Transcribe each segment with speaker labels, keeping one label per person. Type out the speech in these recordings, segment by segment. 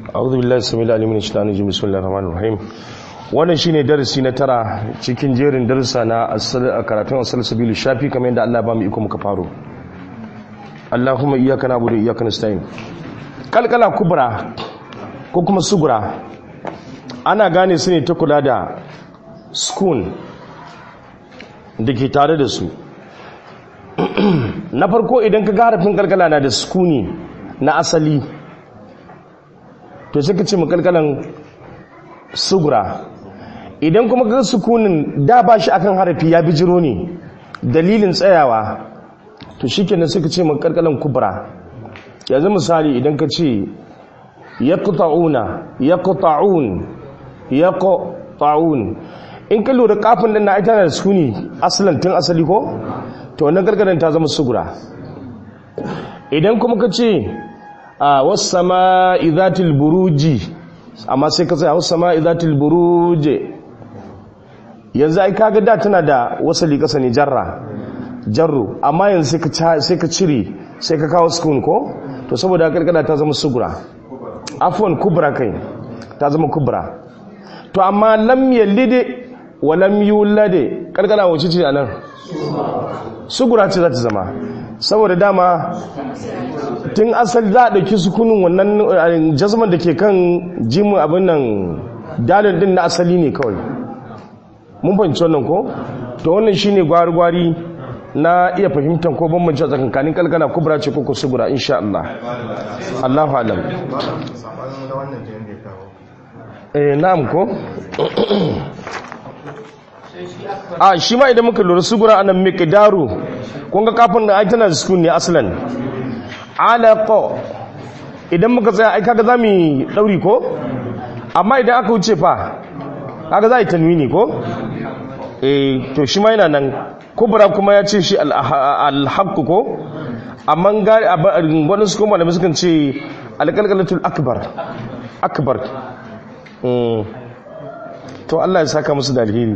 Speaker 1: أعوذ بالله السميع العليم من الشيطان الرجيم بسم الله الرحمن الرحيم wannan shine darasi na tara cikin jerin darussa na karatun asal sabilu shafi kamar yadda Allah ba mu iko muka faro Allahumma iyyaka na'budu wa iyyaka nasta'in kalkala kubra ko kuma sugura ana gane su ne ta kula da skun da ke tare da su na farko idan ka ga harafin kalkala na da skuni na asali to sai ka ce makalkalan sugura idan kuma ga sukunin da ba shi akan harafi ya bijiro ne dalilin tsayawa to shi kenan sai ka ce makalkalan kubra yanzu misali idan ka ce ya kuta'una ya kuta'un ya kuta'un in ka lura kafin din na ita na da sukuni asalin tun asali ko to wannan gargadan ta zama sugura idan kuma ka ce a wasu sama izatil buruji amma sai ka tsaya wasu sama izatil buruje yanzu ai kaga da tana da wasali kasa ne jarra jarru amma yanzu sai ka cire sai ka kawo sukun ko to saboda gargada ta zama sugura afwan kubra kai ta zama kubra to amma lam yalide wa lam yulade gargada wace ce anan sugura ce za ta zama saboda dama tun asali za a ɗauki sukunin wannan jazman da ke kan jimin abin nan dalil din na asali ne kawai mun fahimci wannan ko to wannan shine gwari-gwari na iya fahimtar ko bambanci a tsakankanin kalkana kubra ce ko sugura insha Allah Allahu alam eh na'am ko a shi ma idan muka lura sugura anan miqdaru kun ga kafin da ai tana da sukun ne aslan alaqa idan muka tsaya ai kaga zamu dauri ko amma idan aka wuce fa kaga za yi tanwini ko eh to shi ma yana nan kubra kuma ya ce shi al-haqq ko amma gari wani su kuma da sukan ce al-qalqalatul akbar akbar to Allah ya saka musu da alheri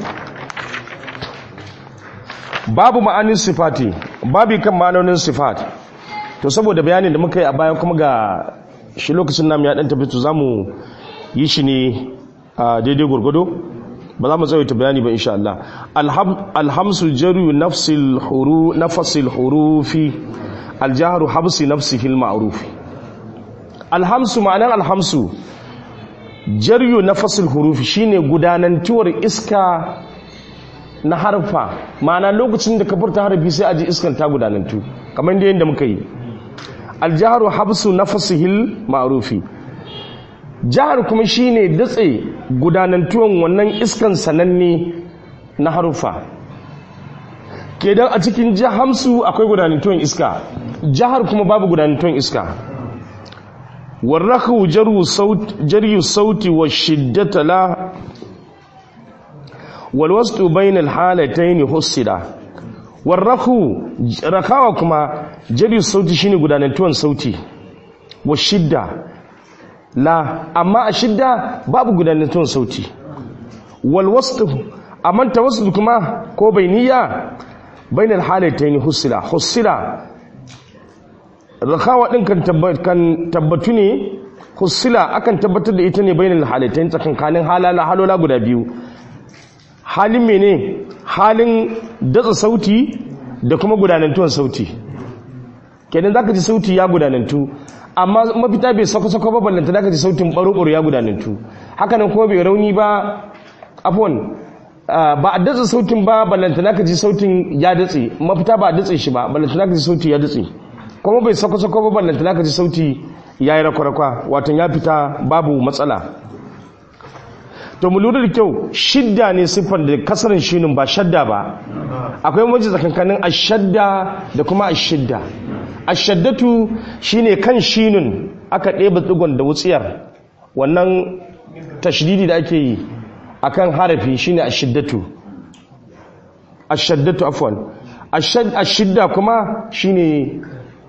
Speaker 1: babu ma'anin sifati babu kan ma'anonin sifat to saboda bayanin da muka yi a bayan kuma ga shi lokacin namu ya dan tafi to zamu yi shi ne a daidai gurgudu ba za mu tsawaita bayani ba insha Allah alhamsu jaru nafsil huru nafasil hurufi aljahru habsi nafsihi alma'ruf alhamsu ma'anan alhamsu jaryu nafasil hurufi shine gudanantuwar iska na harfa ma'ana lokacin da ka furta harfi sai aji iskan ta gudanantu kamar da yadda muka yi aljaharu habsu nafasihil ma'rufi jihar kuma shine datse gudanantuwan wannan iskan sananne na harufa kedan a cikin jahamsu akwai gudanantuwan iska jihar kuma babu gudanantuwan iska warrahu jaryu sauti wa shiddata la walwastu bainal halatayn husida warrahu rakawa kuma jaryu sauti shine gudanantuwan sauti wa shidda la amma a shidda babu gudanantuwan sauti walwastu amma tawassul kuma ko bainiya bainal halatayn husida husida rakawa din kan tabbatu ne husila akan tabbatar da ita ne bainal halatayn tsakankanin halala halola guda biyu halin mene halin datsa sauti da kuma gudanantuwan sauti kenan zaka ji sauti ya gudanantu amma mafita bai sako-sako ba ballanta zaka ji sautin baro-baro ya gudanantu hakanan kuma bai rauni ba afon ba a datsa sautin ba ballanta zaka ji sautin ya datse mafita ba a datse shi ba ballanta zaka ji sauti ya datse kuma bai sako-sako ba ballanta zaka ji sauti ya yi rakwarakwa watan ya fita babu matsala to mu lura da kyau shidda ne siffar da kasarin shinin ba shadda ba akwai maji tsakankanin ashadda da kuma ashidda ashaddatu shine kan shinin aka ɗeba tsigon da wutsiyar wannan tashdidi da ake yi akan harafi shine ashiddatu ashaddatu afwan ashidda kuma shine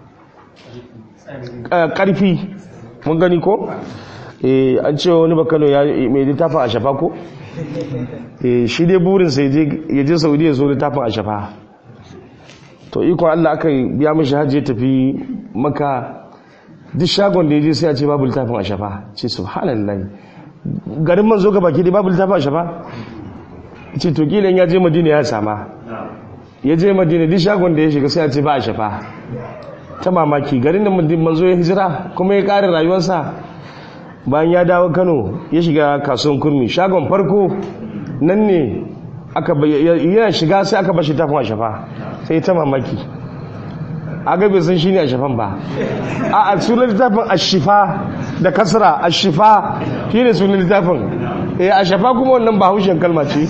Speaker 1: ƙarfi mun gani ko an ce wani bakano ya mai littafin a shafa ko shi dai burinsa ya je saudiya so littafin a shafa to ikon allah aka biya mashi hajji ya tafi maka duk shagon da ya je sai a ce babu littafin a shafa ce subhanallah garin manzo ga baki dai babu littafin a shafa ce to kila ya je madina ya sama ya je madina duk shagon da ya shiga sai a ce ba a shafa ta mamaki garin da manzo ya hijira kuma ya ƙara rayuwarsa bayan ya dawo kano ya shiga kasuwan kurmi shagon farko nan ne aka yana shiga sai aka bashi tafin a shafa sai ta mamaki aga bai san shine a shafan ba a a sunan littafin ashifa da kasra ashifa shine sunan littafin eh a shafa kuma wannan ba haushen kalma ce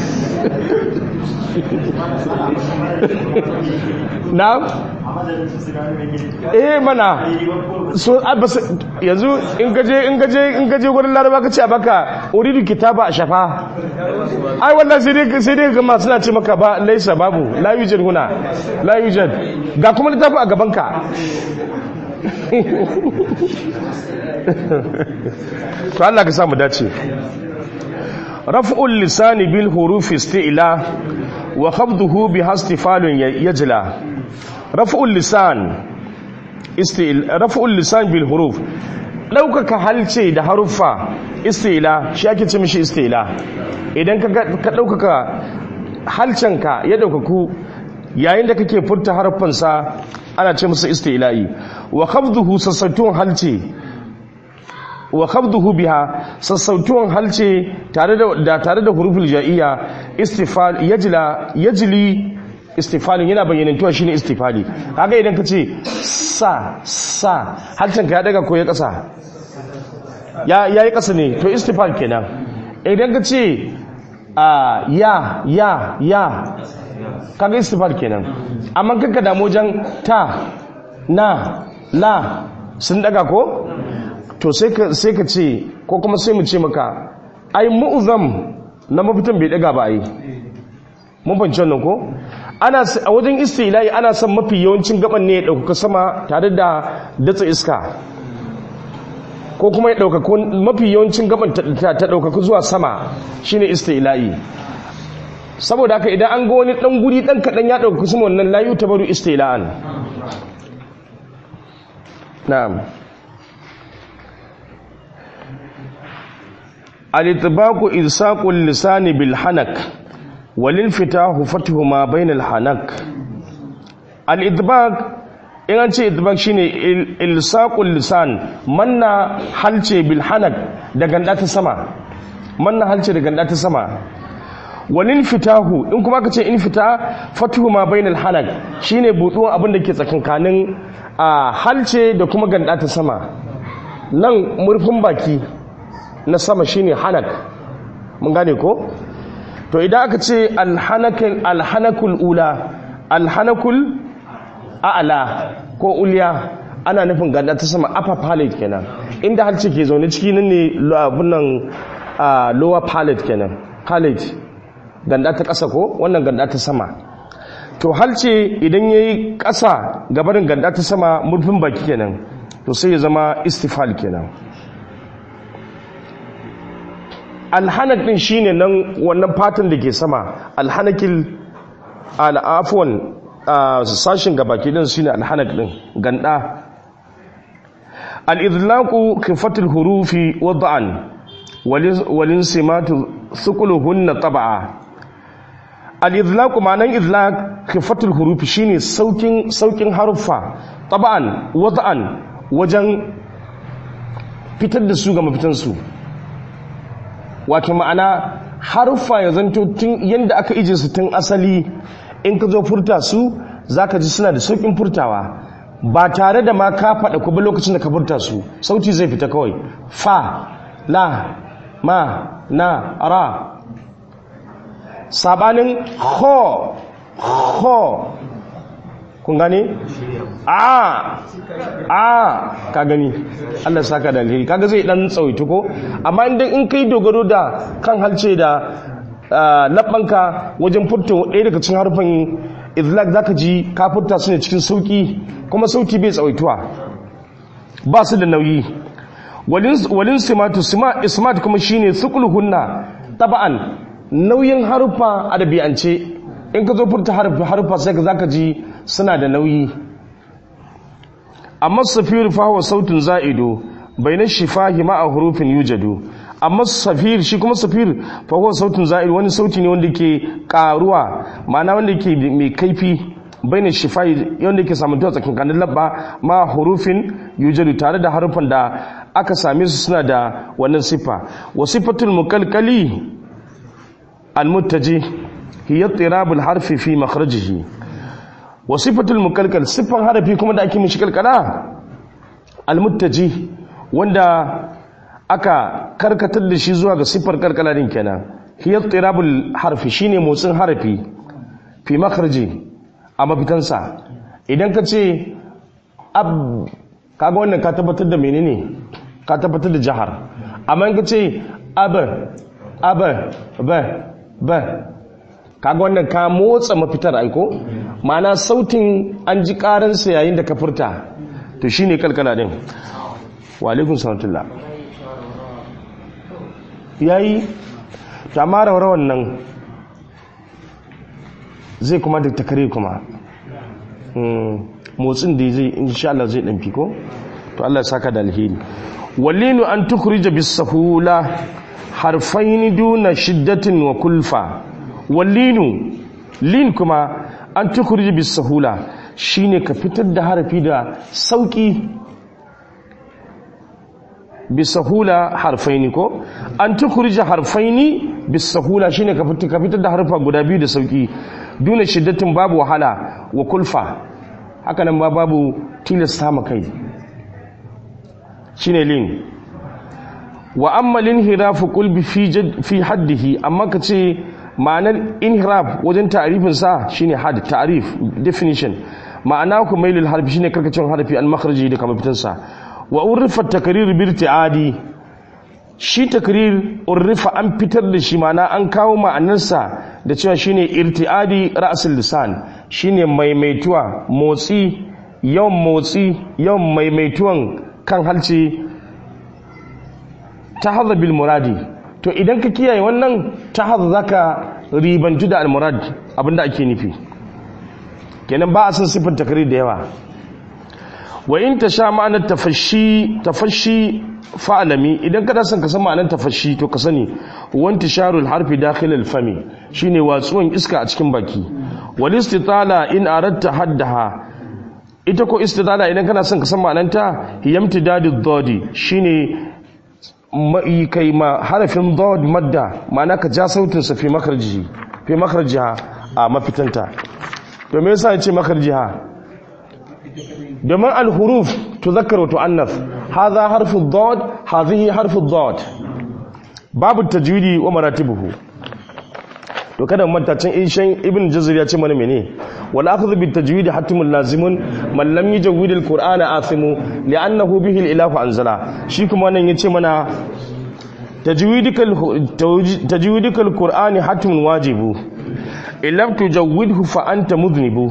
Speaker 1: na eh mana so yanzu in gaje in gaje in gaje gurin laraba ka ce a baka uridu kitaba a shafa ai wallahi sai dai sai dai ga masu na ce maka ba laisa babu la yujad huna la yujad ga kuma littafi a gaban ka to Allah ka samu dace raf'ul lisani bil hurufi isti'la wa khafduhu bi hastifalun yajla raf'ul lisan isti'la raf'ul lisan bil huruf daukaka halce da haruffa isti'la shi ake ce mishi isti'la idan ka daukaka halcenka ya daukaku yayin da kake furta harfansa ana ce musu isti'la'i wa khafduhu sassautuwan halce wa khabduhu biha sassautuwan halce tare da tare da huruful ja'iyya istifal yajla yajli istifalin yana bayyanantuwa shine istifali kaga idan kace sa sa halcin ka ya daga ko ya kasa ya yayi kasa ne to istifal kenan idan kace a ya ya ya kaga istifal kenan amma kanka da mojan ta na la sun daga ko to sai ka ce ko kuma sai mu ce maka ai mu'zam na mafitan bai daga ba ai mun fahimci wannan ko ana a wajen istilahi ana son mafi yawancin gaban ne ya dauka sama tare da datsa iska ko kuma ya dauka mafi yawancin gaban ta dauka zuwa sama shine istilahi saboda haka idan an ga wani dan guri dan kadan ya dauka sama wannan layu tabaru istilahan na'am الإطباق إلصاق اللسان بالحنك والانفتاح فتح ما بين الحنك الإطباق in an ce idbak shine ilsaqul lisan manna halce bil hanak da ganda ta sama manna halce da ganda ta sama walin fitahu in kuma aka ce in fita fatuhu ma bainal hanak shine buduwan abin da ke tsakankanin a halce da kuma ganda ta sama nan murfin baki na sama shine hanak mun gane ko to idan aka ce alhanakul alhanakul ula alhanakul a'la ko ulya ana nufin ganda ta sama upper palate kenan inda halce ke zaune ciki nan ne abun nan lower palate kenan palate ganda ta ƙasa ko wannan ganda ta sama to halce idan yayi ƙasa gabarin ganda ta sama murfin baki kenan to sai ya zama istifal kenan alhanak din shine nan wannan fatan da ke sama alhanakil al'afwan sashin gabaki din shine alhanak din ganda al-idlaqu khifatul hurufi wad'an walin simatu thukuluhunna tab'a al-idlaqu ma'anan idlaq khifatul hurufi shine saukin saukin haruffa tab'an wad'an wajen fitar da su ga mafitan su wato ma'ana haruffa ya zanto tun yadda aka ije su tun asali in ka zo furta su za ka ji suna da sauƙin furtawa ba tare da ma ka faɗa ku ba lokacin da ka furta su sauti zai fita kawai fa la ma na ra sabanin ho ho kun gane a a ka gani Allah saka da alheri kaga zai dan tsawaito ko amma idan in kai dogaro da kan halce da labbanka wajen furta ɗaya daga cikin harfin izlak zaka ji ka furta su ne cikin sauki kuma sauti bai tsawaituwa ba su da nauyi walin simatu ismat kuma shine hunna taba'an nauyin harfa a ɗabi'ance in ka zo furta harfa sai ka zaka ji suna da nauyi amma safir fa huwa sautun za'idu bayna shifahi ma'a hurufin yujadu amma safir shi kuma safir fa huwa sautun za'idu wani sauti ne wanda ke karuwa ma'ana wanda ke mai kaifi bayna shifahi wanda ke samun tuwa tsakankanin labba ma hurufin yujadu tare da harufan da aka same su suna da wannan siffa wa sifatul muqalqali al-muttaji hiya tirabul harfi fi makhrajihi wa sifatul mukalkal siffan harafi kuma da ake mishi kalkala almuttaji wanda aka karkatar da shi zuwa ga siffar kalkala din kenan hiya tirabul harfi shine motsin harafi fi makhraji a mafitansa idan ka ce ab kaga wannan ka tabbatar da menene ka tabbatar da jahar amma in ka ce ab ab ba ba kaga wannan ka motsa mafitar aiko ma'ana sautin an ji karansa yayin da ka furta to shine kalkala din wa alaikum salatullah yayi tamara rawan nan zai kuma da takare kuma motsin da zai insha Allah zai dan fiko to Allah ya saka da alheri wallinu an tukhrija bis sahula harfaini duna shiddatin wa kulfa wallinu lin kuma an tukurji bis sahula shine ka fitar da harafi da sauki bis sahula harfaini ko an tukurji harfaini bis sahula shine ka fitar ka fitar da harfa guda biyu da sauki duna shiddatin babu wahala wa kulfa haka nan ba babu tilasta ma kai shine lin wa amma linhirafu qulbi fi fi haddihi amma kace ma'anar inhiraf wajen ta'arifin sa shine had ta'arif definition ma'ana ku mailul harfi shine karkacin harfi an makhraji da kamar fitan sa wa urifa takrir bi irtiadi shi takrir urifa an fitar da shi ma'ana an kawo ma'anarsa da cewa shine irtiadi ra'sul lisan shine maimaituwa motsi yawan motsi yawan maimaituwan kan halce ta bil muradi to idan ka kiyaye wannan ta haza za ka ribantu da almurad abinda ake nufi kenan ba a san siffar takari da yawa wa in ta sha ma'anar tafashi fa'alami idan kada son ka san ma'anar tafashi to ka sani wanti sharul harfi dakhil alfami shine watsuwan iska a cikin baki wal istitala in aratta haddaha ita ko istitala idan kana son ka san ma'anarta hiyamtidadud dadi shine kai ma harafin dod madda ma'ana ka ja sautinsa fi makarji fi makarjiha a mafitanta to me yasa yace makarjiha domin al-huruf tuzakkar wa tu'annas hadha harfu dod hadhihi harfu dod babu tajwidi wa maratibuhu to kada mu manta can ishan ibn jazir ya ce mana mene wal akhdhu bit tajwid hatmun lazimun man lam yujawwid al qur'ana athimu li'annahu bihi al ilahu anzala shi kuma wannan yace mana tajwidikal tajwidikal qur'ani hatmun wajibu illam tujawwidhu fa anta mudhnibu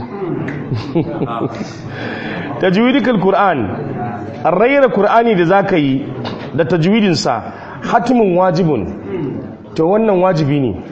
Speaker 1: tajwidikal qur'an arrayra qur'ani da zaka yi da tajwidin sa hatmun wajibun to wannan wajibi ne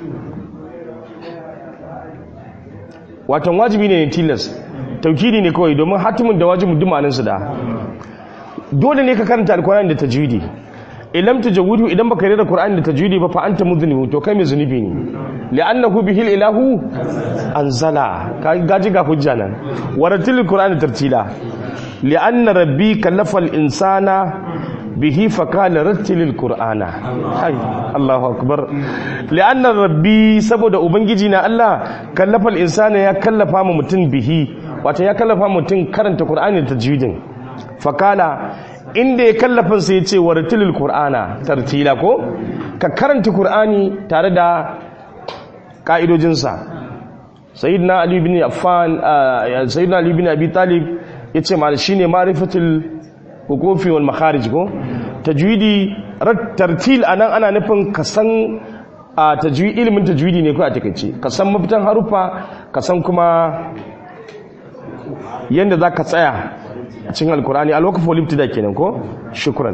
Speaker 1: watan wajibi ne tilas taukidi ne kawai domin hatimin da wajibin dumaninsu da dole ne ka karanta alkur'ani da tajwidi ilam tajawwidu idan baka rera qur'ani da tajwidi ba fa anta mudhnibu to kai mai zunubi ne li'annahu bihil ilahu anzala ka gaji ga hujja nan waratil qur'ani tartila li'anna rabbi kallafa al-insana bihi fakala rattilil qur'ana hai Allahu akbar li'anna rabbi saboda ubangiji na Allah kallafa al-insana ya kallafa mu mutum bihi wato ya kallafa mutum karanta qur'ani da tajwidin fakala inda ya kallafa sai ya ce wartilil qur'ana tartila ko ka karanta qur'ani tare da ka'idojinsa sayyidina ali ibn affan sayyidina ali ibn abi talib yace mal shine ma'rifatul hukufi wal makharij ko tajwidi tartil anan ana nufin ka san a tajwidi ilimin tajwidi ne ko a takeice ka san mafitan harufa ka san kuma yanda zaka tsaya a cikin alkurani alwaqfu wal ibtida kenan ko shukran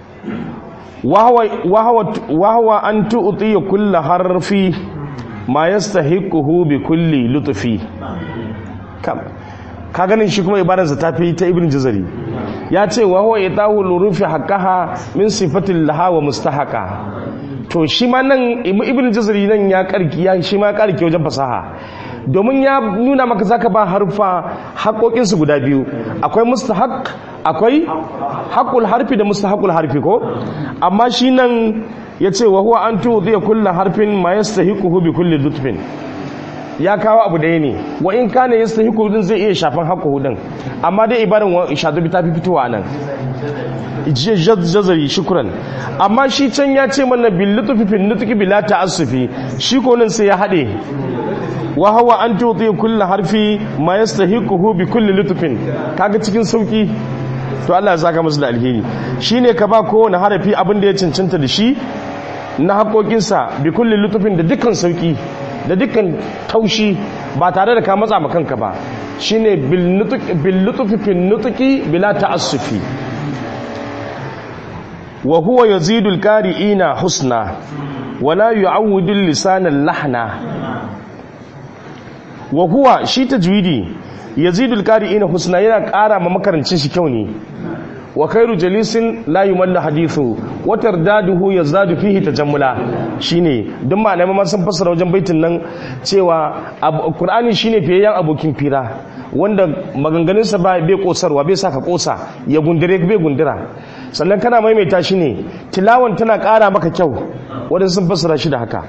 Speaker 1: wa huwa an tu'ti kull harfi ma yastahiquhu bi kulli lutfi kam ka ganin shi kuma ibadarsa ta fi ta ibn jazari ya ce wa huwa itahu lurufi haqqaha min sifatil laha wa mustahaqa to shi ma nan ibn jazari nan ya karki ya shi ma karki wajen fasaha domin ya nuna maka zaka ba harfa haƙoƙin su guda biyu akwai mustahaq akwai haqqul harfi da mustahaqul harfi ko amma shi nan yace wa huwa an tu'ti kullu harfin ma yastahiquhu bi kulli lutfin ya kawo abu ɗaya ne wa in kana yastahiqu din zai iya shafan haqqu din amma dai ibaran wa shadubi ta fi fitowa nan jazari shukran amma shi can ya ce mana bil lutfi fil nutqi bila ta'assufi shi ko nan sai ya hade wa huwa an tuti kullu harfi ma yastahiquhu bi kulli lutfin kaga cikin sauki to Allah ya saka musu da alheri shine ka ba kowane harafi abin da ya cancanta da shi na haƙoƙinsa bi kulli lutfin da dukkan sauki da dukkan taushi ba tare da ka matsa ma kanka ba shine bil lutfi fil nutqi bila ta'assufi wa huwa yazidu al-qari'ina husna wa la yu'awwidu al-lisana lahna wa huwa shi tajwidi yazidu al-qari'ina husna yana ƙara ma makarancin shi kyau ne wa khairu jalisin la yumallu hadithu wa tardaduhu yazadu fihi tajammula shine don malamai ma sun fassara wajen baitin nan cewa qur'ani shine fiyayyen abokin fira wanda maganganun sa bai kosarwa bai saka kosa ya gundure bai gundura sannan kana maimaita shi ne tilawan tana ƙara maka kyau wanda sun fassara shi da haka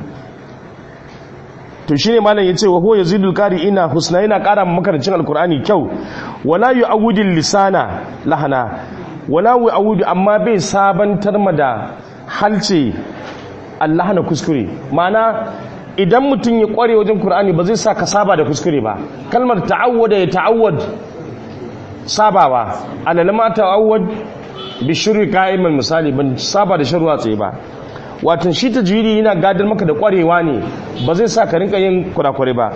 Speaker 1: to shine malam yace wa huwa yazidul qari'ina husna yana ƙara makarancin alqur'ani kyau wala yu'awwidul lisana lahana wala yu'awwidu amma bai sabantar ma da halce Allah na kuskure ma'ana idan mutum ya kware wajen qur'ani ba zai sa ka saba da kuskure ba kalmar ta'awwada ya ta'awwad sabawa alalama ta'awwad bi shirri qa'iman misali ban saba da sharwa tsaye ba watan shi tajwidi yana gadar maka da kwarewa ne ba zai sa ka rinka yin kurakure ba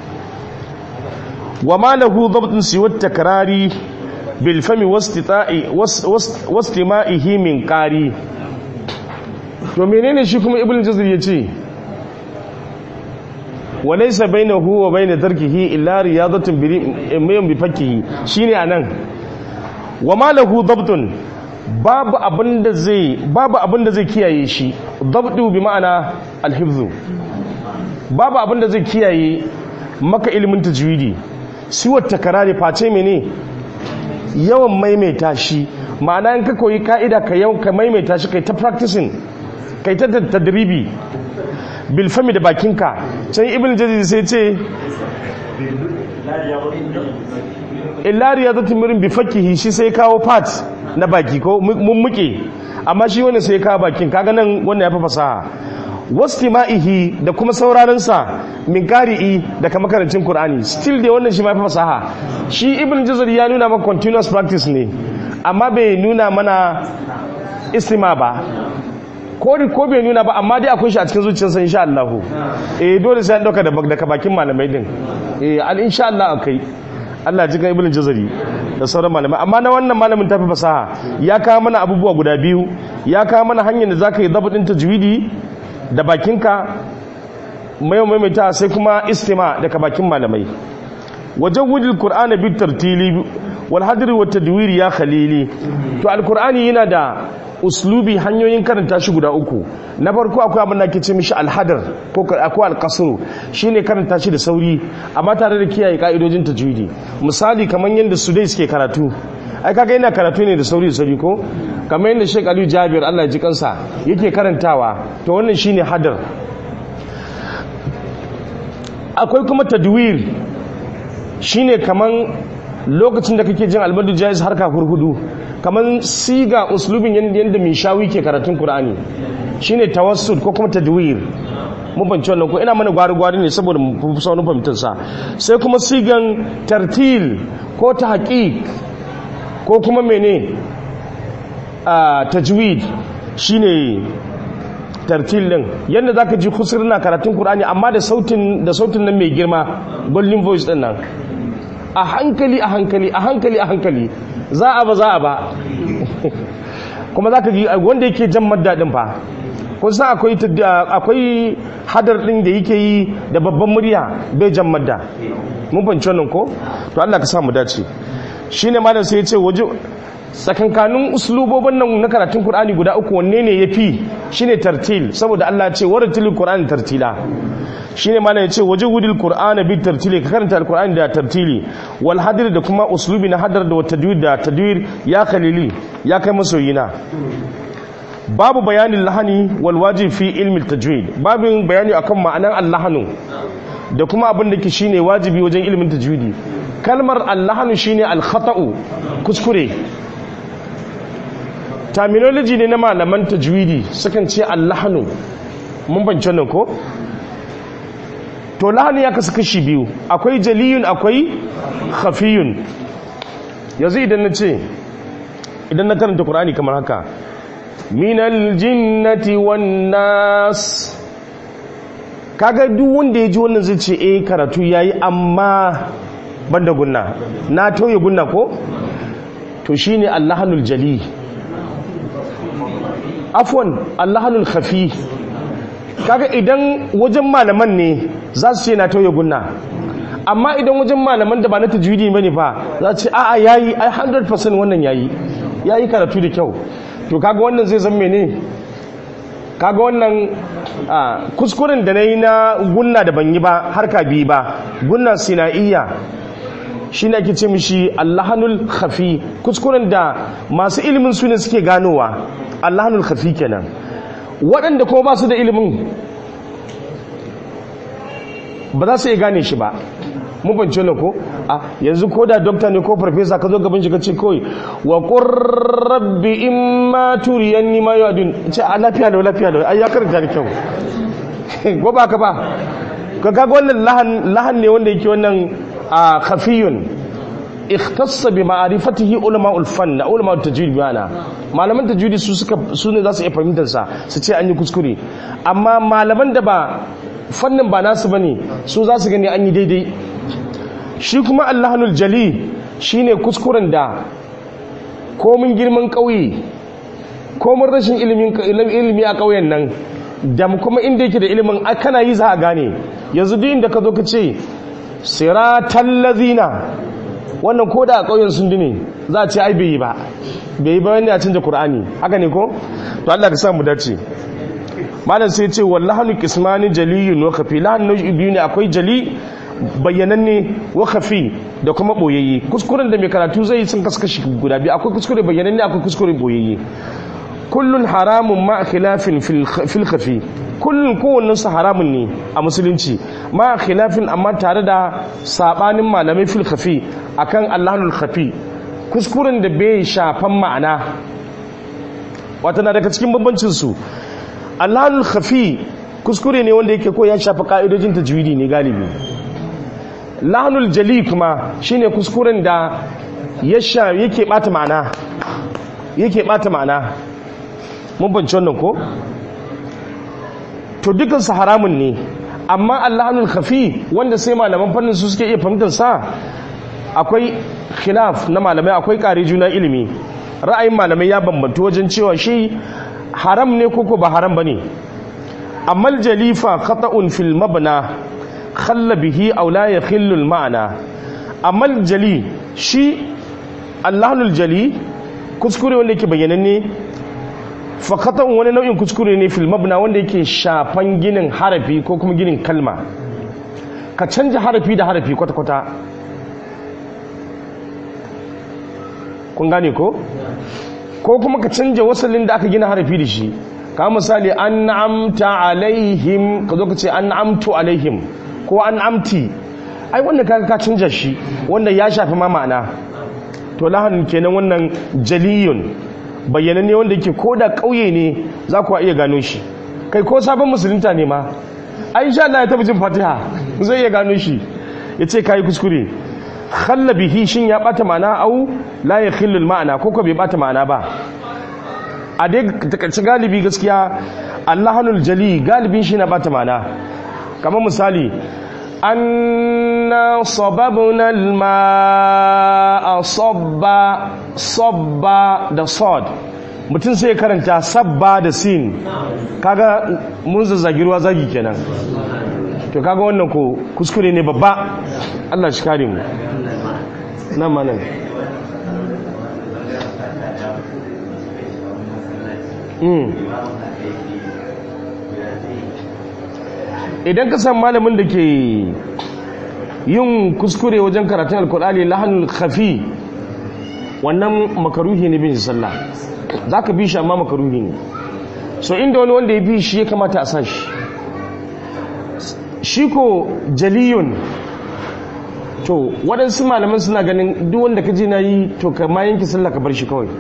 Speaker 1: wa ma lahu dhabtun siwa takrari bil fami wastita'i wastima'ihi min qari to menene shi kuma ibnu jazir yace wa laysa bainahu wa bain tarkihi illa riyadatun bi bi fakkihi shine anan wa ma lahu dhabtun babu abin da zai babu abin da zai kiyaye shi dabdu bi ma'ana alhifzu babu abin da zai kiyaye maka ilimin tajwidi siwar takarari face mene yawan maimaita shi ma'ana in ka koyi ka'ida ka yau ka maimaita shi kai ta practicing kai ta tadribi bil fami da bakinka can ibn jazir sai ce illa riyadatin mirin bi fakihi shi sai kawo part na baki ko mummuke amma shi wani sai kawo bakin kaga nan wannan ya fi fasaha wastima'ihi da kuma sauraronsa min qari'i daga makarancin qur'ani still dai wannan shi ma fi fasaha shi ibn jazar ya nuna maka continuous practice ne amma bai nuna mana istima ba ko ko bai nuna ba amma dai akwai shi a cikin zuciyarsa insha Allah eh dole sai an dauka daga bakin malamai din eh al insha Allah akai Allah ji kan ibn jazari da sauran malamai amma na wannan malamin tafi fasaha ya kawo mana abubuwa guda biyu ya kawo mana hanyar da zaka yi dabadin tajwidi da bakinka mai maimaita sai kuma istima daga bakin malamai wajen wujil qur'ana bi tartili wal hadri wat tadwiri ya khalili to alqur'ani yana da uslubi hanyoyin karanta shi guda uku na farko akwai abin da ake ce mishi alhadar ko akwai alkasru shine karanta shi da sauri amma tare da kiyaye ka'idojin tajwidi misali kamar yadda su dai suke karatu ai kaga yana karatu ne da sauri da sauri ko kamar yadda Sheikh Aliyu Jabir Allah ya ji kansa yake karantawa to wannan shine hadar akwai kuma tadwir shine kaman lokacin da kake jin albadu jaiz harka hurhudu kamar siga uslubin yadda mai shawi ke karatun Kur'ani shine tawassul ko kuma tadwir mun banci wannan ko ina mana gwari-gwari ne saboda mu fi saunin fahimtar sa sai kuma sigan tartil ko ta haƙiƙ ko kuma mene a tajwid shine tartil din yadda zaka ji kusur na karatun Kur'ani amma da sautin da sautin nan mai girma golden voice din nan a hankali a hankali a hankali a hankali za a ba za a ba kuma za ka ji wanda yake jan madda din fa kun san akwai akwai hadar din da yake yi da babban murya bai jan madda mun fahimci wannan ko to Allah ka sa mu dace shine malam sai ya ce waje tsakankanin uslubobin nan na karatun Qur'ani guda uku wanne ne yafi shine tartil saboda Allah ya ce waratil Qur'ani tartila shine malam ya ce waje wudil Qur'ana bi tartili ka karanta al-Qur'ani da tartili wal hadir da kuma uslubi na hadar da tadwir da tadwir ya khalili ya kai masoyina babu bayanin lahani wal wajib fi ilmi tajwid babin bayani akan ma'anan allahanu da kuma abin da ke shine wajibi wajen ilmin tajwidi kalmar allahanu shine al-khata'u kuskure terminology ne na malaman tajwidi sukan ce allahanu mun bance nan ko to lahani ya kasu kashi biyu akwai jaliyun akwai khafiyun yanzu idan na ce idan na karanta qur'ani kamar haka minal jinnati wan nas kaga duk wanda ya ji wannan zai ce eh karatu yayi amma banda gunna na tauye gunna ko to shine allahanul jali afwan allahanul khafi kaga idan wajen malaman ne za su ce na tauye gunna amma idan wajen malaman da ba na tajwidi bane fa za su ce a'a yayi ai 100% wannan yayi yayi karatu da kyau to kaga wannan zai zama ne kaga wannan kuskuren da na yi na gunna da ban yi ba harka biyu ba gunna sina'iyya shi ne ake ce mishi allahanul khafi kuskuren da masu ilimin su ne suke ganowa allahanul khafi kenan waɗanda kuma ba su da ilimin ba za su iya gane shi ba mun fahimci wannan ko a yanzu ko da dokta ne ko farfesa ka zo gaban shi ka ce kawai wa qur rabbi imma turiyanni ma yu'adun ce a lafiya da lafiya da ai ya karanta da kyau ko ba ka ba ka ga wannan lahan lahan ne wanda yake wannan a khafiyun ikhtassa bi ma'rifatihi ulama ulfan ulama tajwid bana malaman tajwidi su suka su ne za su iya fahimtar sa su ce an yi kuskure amma malaman da ba fannin ba nasu bane su za su gani an yi daidai shi kuma allahanul jali shine kuskuren da komin girman ƙauye komin rashin ilimi a ƙauyen nan da kuma inda yake da ilimin kana yi za a gane yanzu duk inda ka zo ka ce siratan lazina wannan ko da a ƙauyen sun dine za a ce ai bai yi ba bai yi ba wani a canza Kur'ani. haka ne ko to Allah ka sa mu dace malam sai ce wallahanu qismani jaliyun wa khafi lahan nau'i biyu ne akwai jali bayyananne wa khafi da kuma boyayye kuskuren da mai karatu zai sun kaskashi guda biyu akwai kuskure bayyananne akwai kuskure boyayye kullun haramun ma khilafin fil khafi kullun kowannen su haramun ne a musulunci ma khilafin amma tare da sabanin malamai fil khafi akan allahul khafi kuskuren da bai shafan ma'ana wata na daga cikin bambancin su allahul khafi kuskure ne wanda yake ko ya shafi ka'idojin tajwidi ne galibi lahnul jali kuma shine kuskuren da yasha yake bata ma'ana yake bata ma'ana mun bance wannan ko to dukkan su haramun ne amma allahnul khafi wanda sai malaman fannin su suke iya fahimtar sa akwai khilaf na malamai akwai kare juna ilimi ra'ayin malamai ya bambanta wajen cewa shi haram ne koko ba haram bane amma jalifa khata'un fil mabna khalla bihi aw la yakhillu al ma'na amma jali shi allahul jali kuskure wanda yake bayyananne fa khata'un wani nau'in kuskure ne fil mabna wanda yake shafan ginin harafi ko kuma ginin kalma ka canja harafi da harafi kwata kwata kun gane ko ko kuma ka canja wasalin da aka gina harafi da shi ka misali an amta alaihim ka zo ka ce an amtu alaihim ko an amti ai wanda kaga ka canja shi wanda ya shafi ma ma'ana to lahanin kenan wannan jaliyun bayyana ne wanda yake ko da ƙauye ne za ku iya gano shi kai ko sabon musulunta ne ma ai insha Allah ya taɓa jin fatiha zai iya gano shi ya ce ka yi kuskure khalla bihi shin ya bata ma'ana au la ya khillul ma'ana ko ko bai bata ma'ana ba a dai takaice galibi gaskiya allahanul jali galibin shi na bata ma'ana kamar misali anna sababna alma'a sabba sabba da sad mutum sai karanta sabba da sin kaga mun zazzagi ruwa zagi kenan to kaga wannan ko kuskure ne babba Allah shi kare mu nan ma nan idan ka san malamin da ke yin kuskure wajen karatun alkur'ani lahanul khafi wannan makaruhi ne bin sallah za ka bi shi amma makaruhi ne so inda wani wanda ya bi shi ya kamata a sa shi shi ko jaliyun to waɗansu malaman suna ganin duk wanda ka ji na yi to ka ma yanki sallah ka bar shi kawai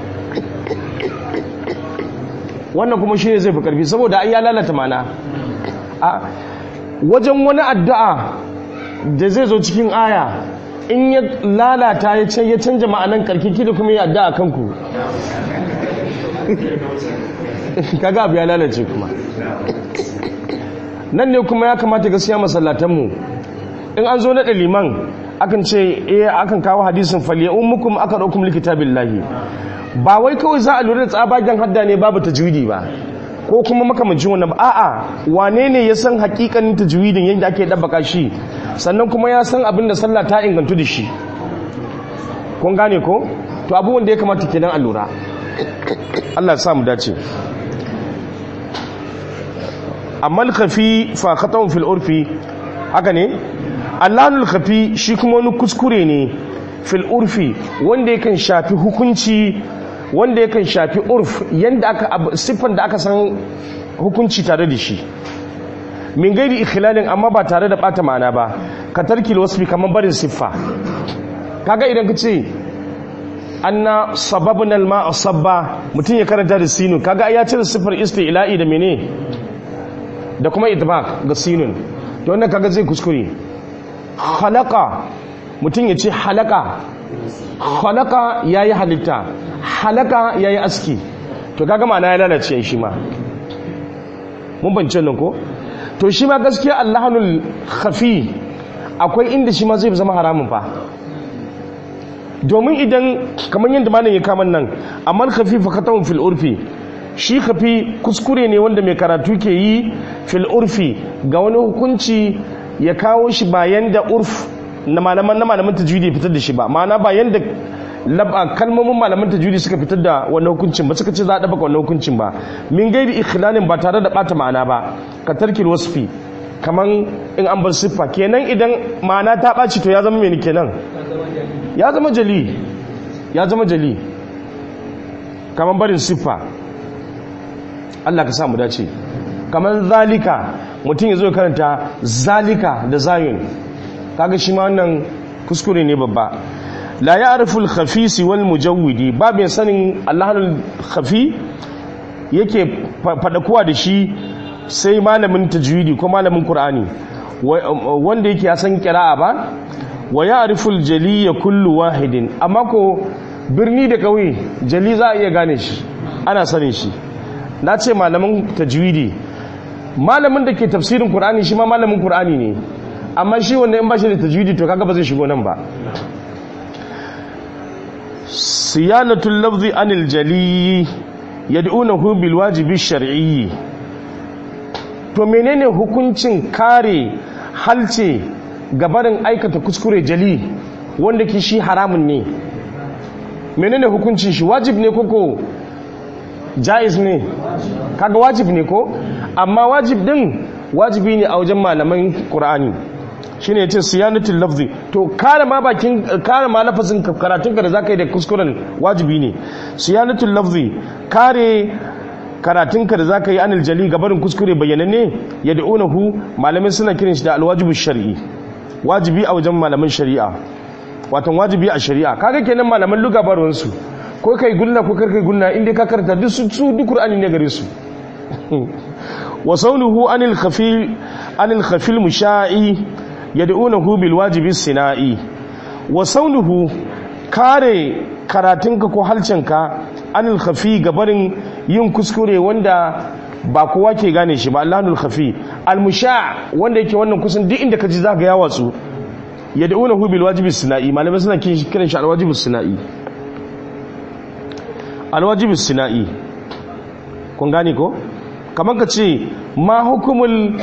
Speaker 1: wannan kuma shi ne zai fi ƙarfi saboda an ya lalata mana a wajen wani addu'a da zai zo cikin aya in ya lalata ya canja ma'anan karkiki da kuma ya addu'a kanku kaga abu ya lalace kuma nan ne kuma ya kamata gaskiya masallatanmu in an zo naɗa liman akan ce eh akan kawo hadisin faliya'un mukum aka ɗaukum likitabin lahi ba wai kawai za a lura da tsabagen hadda ne babu tajwidi ba ko kuma makamancin wannan a'a wane ne ya san hakikanin tajwidin yadda ake dabbaka shi sannan kuma ya san abin da sallah ta ingantu da shi kun gane ko to abubuwan da ya kamata kenan a lura Allah ya sa mu dace amma al-khafi fa khata'un fil urfi haka ne Allahul khafi shi kuma wani kuskure ne fil urfi wanda yakan shafi hukunci wanda yakan shafi urf yanda aka siffan da aka san hukunci tare da shi min gairi ikhilalin amma ba tare da bata ma'ana ba ka tarkil wasfi kamar barin siffa kaga idan ka ce anna sababna alma sabba mutum ya karanta da sinu kaga ya cire siffar isti'la'i da mene da kuma idbaq ga sinun to wannan kaga zai kuskure khalaqa mutum ya ce halaka halaka yayi halitta halaka yayi aski to kaga ma'ana ya lalace shi ma mun bance nan ko to shi ma gaskiya allahanul khafi akwai inda shi ma zai zama haramun fa domin idan kamar yadda malam ya kama nan amma khafi fa katawun fil urfi shi khafi kuskure ne wanda mai karatu ke yi fil urfi ga wani hukunci ya kawo shi bayan da urf na malaman na malaman tajwidi fitar da shi ba ma'ana bayan da kalmomin malaman tajwidi suka fitar da wannan hukuncin ba suka ce za a ɗabaka wannan hukuncin ba min gairi ikhlalin ba tare da ɓata ma'ana ba ka tarkil wasfi kaman in an bar siffa kenan idan ma'ana ta ɓaci to ya zama meni kenan ya zama jali ya zama jali kaman barin siffa Allah ka sa mu dace kaman zalika mutum ya zo karanta zalika da zayun kaga shi ma wannan kuskure ne babba la ya'rifu al-khafisi wal mujawwidi ba mai sanin Allahul khafi yake fadakuwa da shi sai malamin tajwidi ko malamin qur'ani wanda yake ya san qira'a ba wa ya'rifu al-jali kullu wahidin amma ko birni da kauye jali za a iya gane shi ana sanin shi na ce malamin tajwidi malamin da ke tafsirin qur'ani shi ma malamin qur'ani ne amma shi wanda in ba shi da tajwidi to kaga ba zai shigo nan ba siyanatul lafzi anil jali yad'unahu bil wajibi shar'i to menene hukuncin kare halce gabarin aikata kuskure jali wanda ke shi haramun ne menene hukuncin shi wajib ne koko jaiz ne kaga wajib ne ko amma wajib din wajibi ne a wajen malaman qur'ani shine yace siyanatul lafzi to kare ma bakin kare ma lafazin karatun ka da zaka yi da kuskuren wajibi ne siyanatul lafzi kare karatun ka da zaka yi anil jali gabarin kuskure bayyananne yad'unahu malamin suna kiran shi da alwajibu shar'i wajibi a wajen malaman shari'a watan wajibi a shari'a kaga kenan malaman luga barwan su ko kai gunna ko kar kai gunna inda ka karanta duk su duk qur'ani ne gare su wa saunuhu anil khafil anil khafil musha'i yad'unahu bil wajibi sina'i wa saunuhu kare karatunka ko halcinka anil khafi gabarin yin kuskure wanda ba kowa ke gane shi ba Allahul khafi al musha' wanda yake wannan kusan duk inda ka ji zaka ya watsu yad'unahu bil wajibi sina'i malamai suna kiran shi al wajibi sina'i al wajibi sina'i kun gane ko kamar ka ce ma hukumul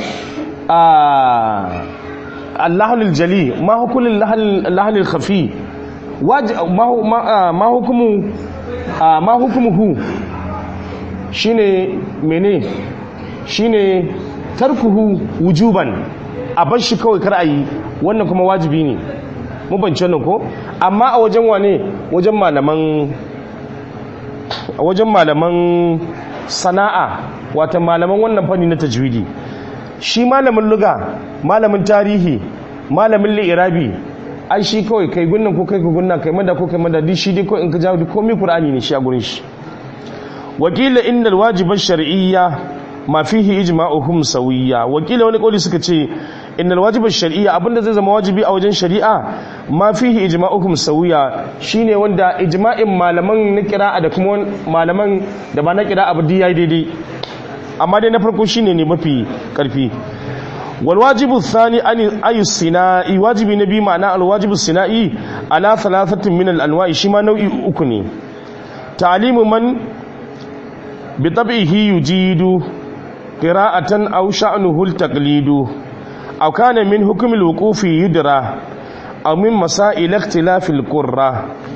Speaker 1: allahul jali ma hukumul lahul khafi ma hukumu ma hukumuhu shine mene shine tarkuhu wujuban a bar shi kawai kar a yi wannan kuma wajibi ne mu bance wannan ko amma a wajen wane wajen malaman a wajen malaman sana'a wata malaman wannan fanni na tajwidi shi malamin luga malamin tarihi malamin li'irabi ai shi kawai kai gunnan ko kai gunnan kai mada ko kai mada duk shi dai ko in ka jawo duk komai qur'ani ne shi a gurin shi wakila innal wajiba shar'iyya ma fihi ijma'uhum sawiyya wakila wani kauli suka ce innal wajiba shar'iyya abinda zai zama wajibi a wajen shari'a ma fihi ijma'uhum sawiyya shine wanda ijma'in malaman na qira'a da kuma malaman da ba na qira'a ba dai yayi daidai amma dai na farko shine ne mafi karfi wal wajibu thani an ayu sinai wajibi na bi ma'ana al wajibu sinai ala thalathatin min al anwa'i shi ma nau'i uku ne ta'limu man bi tab'ihi yujidu qira'atan aw sha'nuhu al taqlidu aw kana min hukm al wuqufi yudra aw min masail ikhtilaf al qurra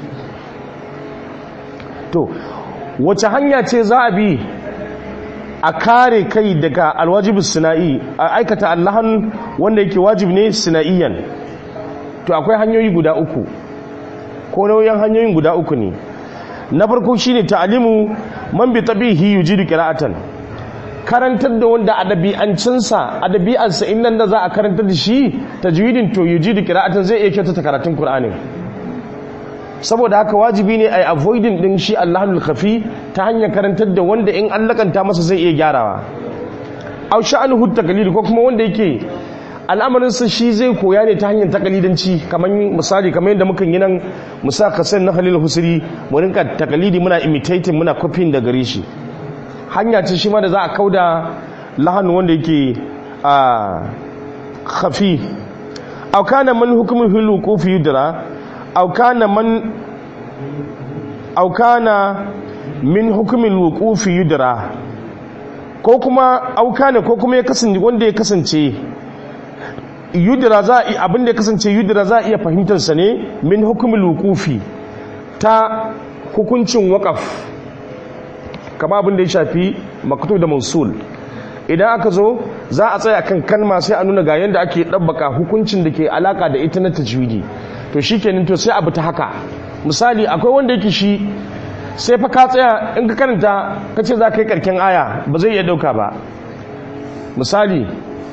Speaker 1: to wace hanya ce za a bi a kare kai daga alwajibin sina'i a aikata allahan wanda yake wajib ne sina'iyan to akwai hanyoyi guda uku ko nauyin hanyoyin guda uku ne na farko shine ta'alimu man bi tabihi yujidu qira'atan karantar da wanda a ɗabi'ancinsa a ɗabi'arsa in nan da za a karantar da shi tajwidin to yujidu qira'atan zai iya kyautata karatun qur'ani saboda haka wajibi ne a yi avoiding din shi Allahul khafi ta hanyar karantar da wanda in an lakanta masa zai iya gyarawa au sha'anuhu taqlid ko kuma wanda yake al'amarin sa shi zai koya ne ta hanyar takalidanci kamar misali kamar yadda muka yi nan musa kasan na Khalil Husri mu rinka takalidi muna imitating muna copying da gare shi hanya ce shi ma da za a kauda lahan wanda yake a khafi au kana man hukmul hulu fi yudra أو كان من أو كان من حكم الوقوف يدرى ko kuma auka ko kuma ya kasance wanda ya kasance yudra za a abin da ya kasance yudra za a iya fahimtar sa ne min hukumul wuqufi ta hukuncin waqaf kama abin da ya shafi maktub da mausul idan aka zo za a tsaya kan kalma sai a nuna ga yanda ake dabbaka hukuncin da ke alaka da ita na tajwidi to shi kenan to sai abu ta haka misali akwai wanda yake shi sai fa ka tsaya in ka karanta ka ce za ka yi karken aya ba zai iya dauka ba misali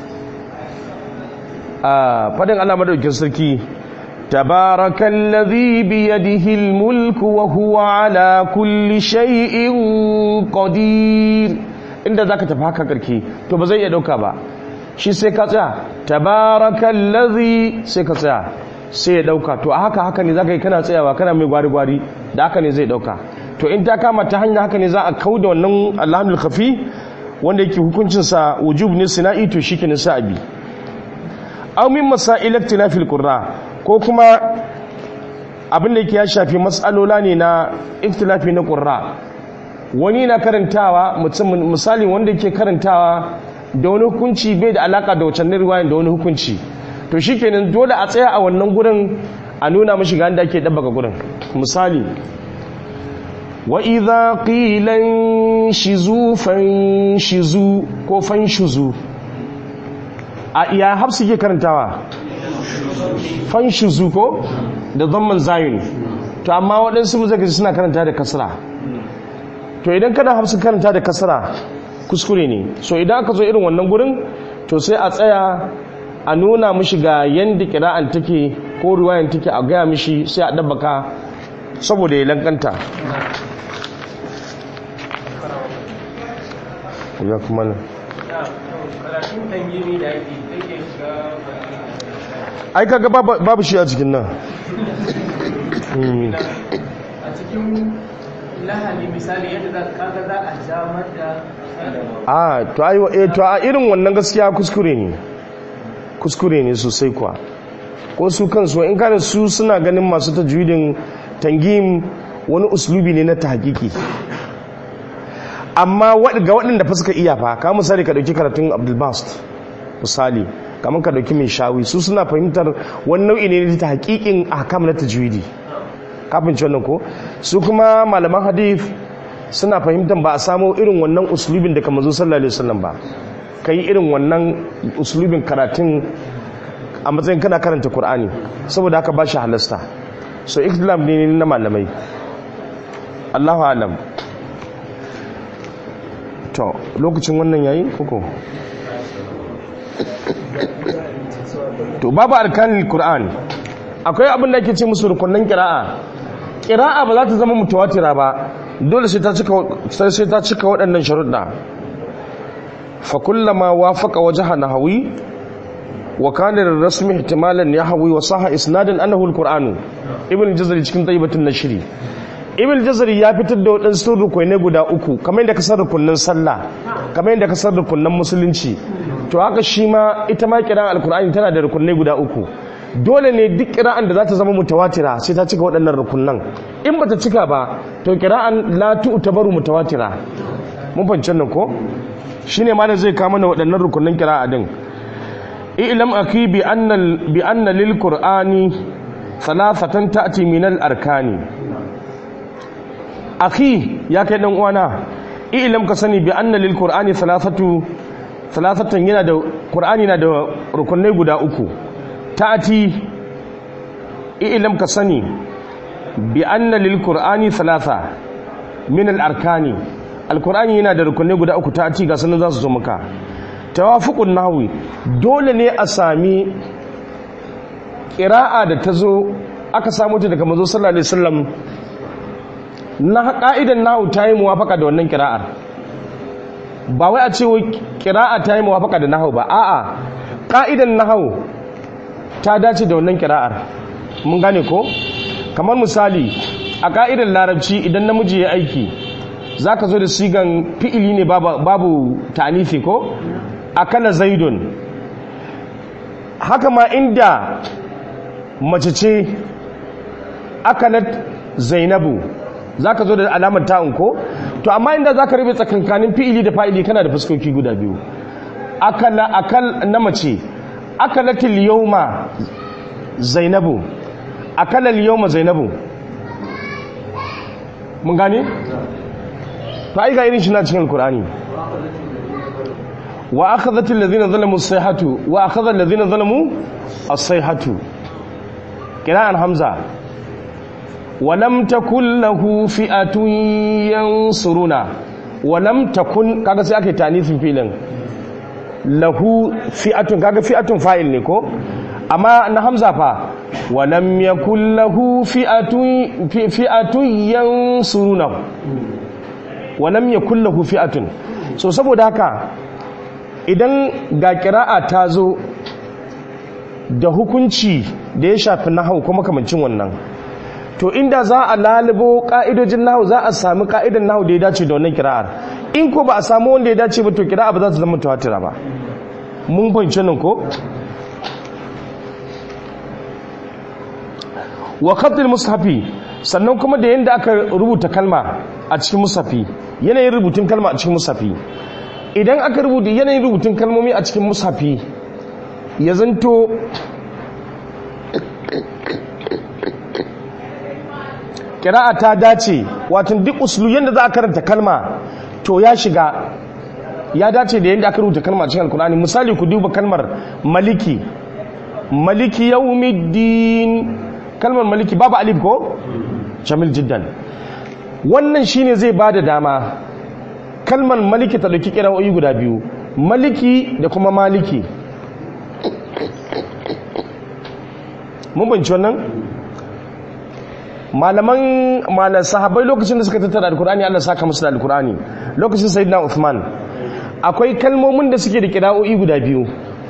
Speaker 1: a fadin Allah madaukin sarki tabarakallazi biyadihi almulku wa huwa ala kulli shay'in qadir inda zaka tafi haka karke to ba zai iya dauka ba shi sai ka tsaya tabarakallazi sai ka tsaya sai ya dauka to a haka haka ne zaka yi kana tsayawa kana mai gwari gwari da haka ne zai dauka to in ta kama ta hanya haka ne za a kauda wannan alhamdul khafi wanda yake hukuncin sa wujub ne sina'i to shikenan sa abi aw min masail ikhtilafil qurra ko kuma abin da yake ya shafi mas'alola ne na ikhtilafi na qurra wani na karantawa mutum misali wanda yake karantawa da wani hukunci bai da alaka da wacan riwayan da wani hukunci to shikenan dole a tsaya a wannan gurin a nuna mashi ga inda ake dabbaka gurin misali wa idza qila shizu fanshizu ko fanshuzu a iya hafsu ke karantawa fanshuzu ko da zamman zayin to amma waɗansu muzaka suna karanta da kasra to idan kada hafsu karanta da kasra kuskure ne so idan aka zo irin wannan gurin to sai a tsaya a nuna mishi ga yadda kira'an take ko ruwayan take a gaya mishi sai a ɗabbaka saboda ya lankanta ya kuma nan ai kaga babu shi a cikin nan
Speaker 2: a cikin lahani misali yadda kaga za a jamar da
Speaker 1: a to ai to a irin wannan gaskiya kuskure ne kuskure ne sosai kuwa ko su kansu in kada su suna ganin masu tajwidin tangim wani uslubi ne na tahqiqi amma ga waɗanda fa suka iya fa ka misali ka dauki karatun Abdul Bast misali kamar ka dauki mai shawi su suna fahimtar wani nau'i ne na tahqiqin ahkam na tajwidi kafin ci wannan ko su kuma malaman hadith suna fahimtar ba a samo irin wannan uslubin da kamar sallallahu alaihi wasallam ba ka yi irin wannan uslubin karatun a matsayin kana karanta Kur'ani saboda haka ba shi halasta so ikhtilaf ne na malamai Allahu alam to lokacin wannan yayi koko to babu arkanul Qur'an akwai abin da ake ce musu rukunin qira'a qira'a ba za ta zama mutawatira ba dole sai ta cika sai ta cika waɗannan sharuɗa fa kullama wafaqa wajha nahwi wa kana rasmi ihtimalan yahwi wa sahha isnadan annahu alquran ibn jazari cikin tayyibatun nashri ibn jazari ya fitar da waɗansu rukunai guda uku kamar yadda ka san rukunin sallah kamar yadda ka san rukunin musulunci to haka shi ma ita ma kiran alqur'ani tana da rukunai guda uku dole ne duk kira'an da za ta zama mutawatira sai ta cika waɗannan rukunan in ba ta cika ba to kira'an la tu'tabaru mutawatira mun fahimci nan ko shine ma da zai kama mana waɗannan rukunan kira'a din i'lam aki bi anna bi anna lil qur'ani thalathatan ta'ti min al arkani akhi ya kai dan uwana i'lam ka sani bi anna lil qur'ani thalathatu thalathatan yana da qur'ani na da rukunai guda uku ta'ati i'lam ka sani bi anna lil qur'ani thalatha min al arkani al qur'ani yana da rukunai guda uku ta'ati ga sanin za su zo maka tawafuqun nahwi dole ne a sami qira'a da ta zo aka samu ta daga manzo sallallahu alaihi wasallam na ka'idan nahwu ta yi muwafaka da wannan qira'ar ba wai a ce wai qira'a ta yi muwafaka da nahwu ba a'a ka'idan nahwu ta dace da wannan kira'ar mun gane ko kamar misali a ka'idar larabci idan namiji ya aiki za ka zo da sigan fi'ili ne babu ta'anifi ko akala zaidun haka ma inda mace ce akalat zainabu za ka zo da alamar ta'un ko to amma inda za ka rabe tsakankanin fi'ili da fa'ili kana da fuskoki guda biyu akala akal na mace akalatil yawma zainabu akalal yawma zainabu mun gane to ai ga irin shi na cikin alqur'ani wa akhadhat alladhina zalamu as-sayhatu wa akhadha alladhina zalamu as-sayhatu qira'an hamza wa lam takul lahu fi'atun yansuruna wa lam takun kaga sai aka yi tanifin filin lahu fi'atun kaga fi'atun fa'il ne ko amma na hamza fa wa lam yakul lahu fi'atun fi'atun yansuruna wa lam yakul lahu fi'atun so saboda haka idan ga kira'a ta zo da hukunci da ya shafi nahau kuma kamancin wannan to inda za a lalubo ka'idojin nahu za a sami ka'idan nahu da ya dace da wannan kira'ar in ko ba a samu wanda ya dace ba to kira'a ba za ta zama tawatira ba mun fahimci nan ko wa khatul mushafi sannan kuma da yanda aka rubuta kalma a cikin mushafi yanayin rubutun kalma a cikin mushafi idan aka rubuta yanayin rubutun kalmomi a cikin mushafi ya zanto kira'a ta dace watan duk usulu yadda za a karanta kalma to ya shiga ya dace da yadda aka rubuta kalma a cikin alkur'ani misali ku duba kalmar maliki maliki yawmiddin kalmar maliki babu alif ko jamil jiddan wannan shine zai bada dama kalmar maliki ta dauki kira'o'i guda biyu maliki da kuma maliki mun banci wannan malaman malan sahabbai lokacin da suka tattara alkur'ani Allah saka musu da alkur'ani lokacin sayyidina Uthman akwai kalmomin da suke da kira'o'i guda biyu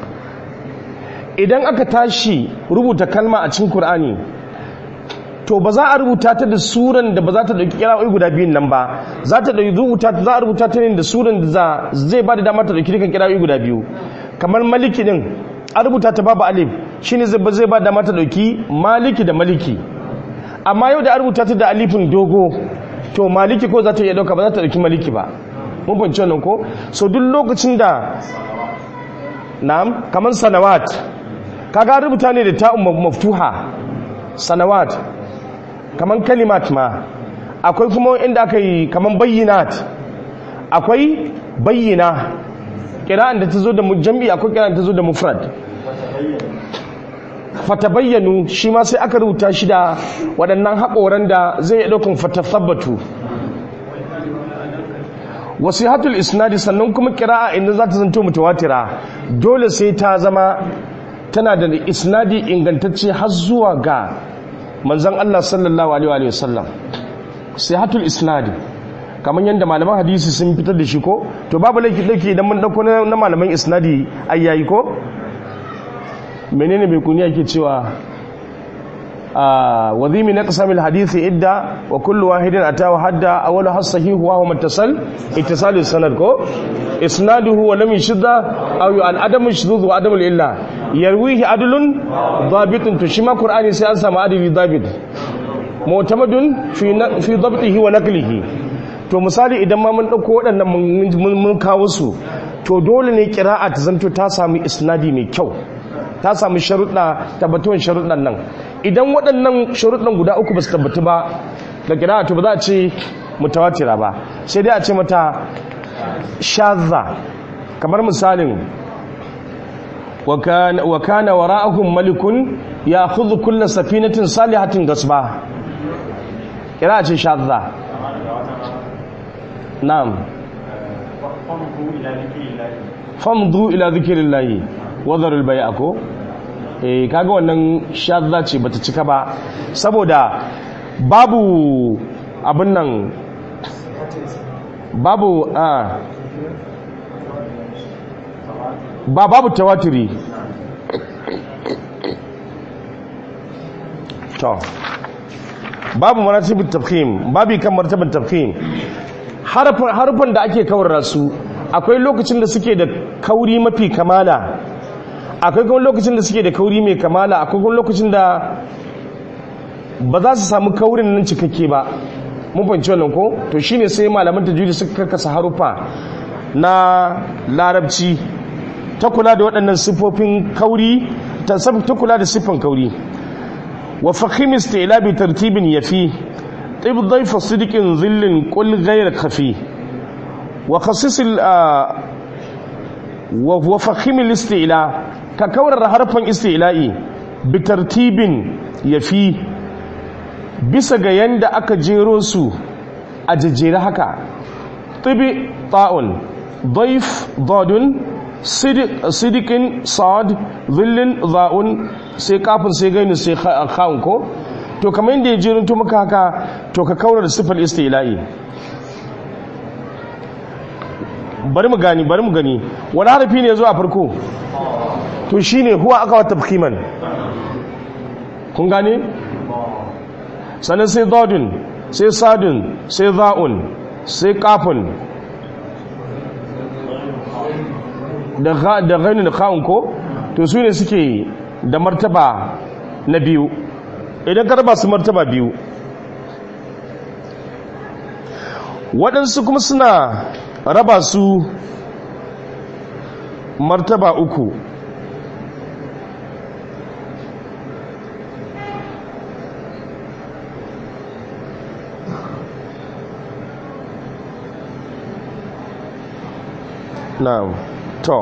Speaker 1: idan aka tashi rubuta kalma a cikin Kur'ani to ba za a rubuta ta da suran da ba za ta dauki kira'o'i guda biyun nan ba za ta dauki rubuta ta za a rubuta ta ne da suran da zai ba da dama ta dauki dukan kira'o'i guda biyu kamar maliki din a rubuta ta babu alif shine zai ba da dama ta dauki maliki da maliki amma yau da an rubuta ta da alifin dogo to maliki ko za ta iya dauka ba za ta dauki maliki ba mun fahimci wannan ko so duk lokacin da na'am kamar sanawat kaga rubuta ne da ta'un maftuha sanawat kamar kalimat ma akwai kuma inda aka yi kaman bayyinat akwai bayyina kira'an da ta zo da jam'i akwai kira'an ta zo da mufrad fatabayyanu shi ma sai aka rubuta shi da waɗannan haƙoran da zai iya ɗaukan fatathabbatu wasihatul isnadi sannan kuma kira'a inda za ta zanto mutawatira dole sai ta zama tana da isnadi ingantacce har zuwa ga manzon Allah sallallahu alaihi wa sallam sihatul isnadi kamar yadda malaman hadisi sun fitar da shi ko to babu laifi laifi idan mun dauko na malaman isnadi ayyayi ko menene mai kuniya ke cewa وذي من اقسام الحديث عدة وكل واحد أتى وحدى أولها الصحيح وهو متصل اتصال السند كو إسناده ولم يشد أو العدم الشذوذ وعدم الإلا يرويه عدل ضابط تشمى قرآن سياسة مع عدل ضابط معتمد في في ضبطه ونقله to misali idan ma mun dauko waɗannan mun kawo su to dole ne kira'a ta zanto ta sami isnadi mai kyau ta sami sharuɗa tabbatuwan sharuɗan nan idan waɗannan sharuɗan guda uku ba su tabbatu ba da kira to ba za a ce mutawatira ba sai dai a ce mata shazza kamar misalin wa kana wara'ahum malikun ya khudhu kull safinatin salihatin gasba kira a ce shazza na'am famdu ila zikrillahi wadharul bai'a ko eh kaga wannan shadda ce bata cika ba saboda babu abin nan babu a ba babu tawatiri to babu maratibin tafhim babu kan martaban tafhim harfan da ake kawar su akwai lokacin da suke da kauri mafi kamala akwai kuma lokacin da suke da kauri mai kamala akwai kuma lokacin da ba za su samu kaurin nan cikakke ba mun fahimci wannan ko to shine sai malaman tajwidi suka karkasa harufa na larabci ta kula da waɗannan siffofin kauri ta ta kula da siffan kauri wa fahim istila bi tartibin yafi tib dhayfa sidqin zillin qul ghayr khafi wa khassis wa fahim al-istila ka kaurar harfan istila'i bi tartibin yafi bisa ga yanda aka jero su a jejjere haka tibi ta'un daif dadun sidikin sad zillin za'un sai kafin sai gaini sai kha'un ko to kamar yadda ya jerin maka haka to ka kaurar da sifar istila'i bari mu gani bari mu gani wani harafi ne zuwa farko to shine huwa aka wata fikiman kun gane sannan sai dodin sai sadin sai za'un sai kafin da gani da kawun ko to su ne suke da martaba na biyu idan ka raba su martaba biyu waɗansu kuma suna raba su martaba uku na'am to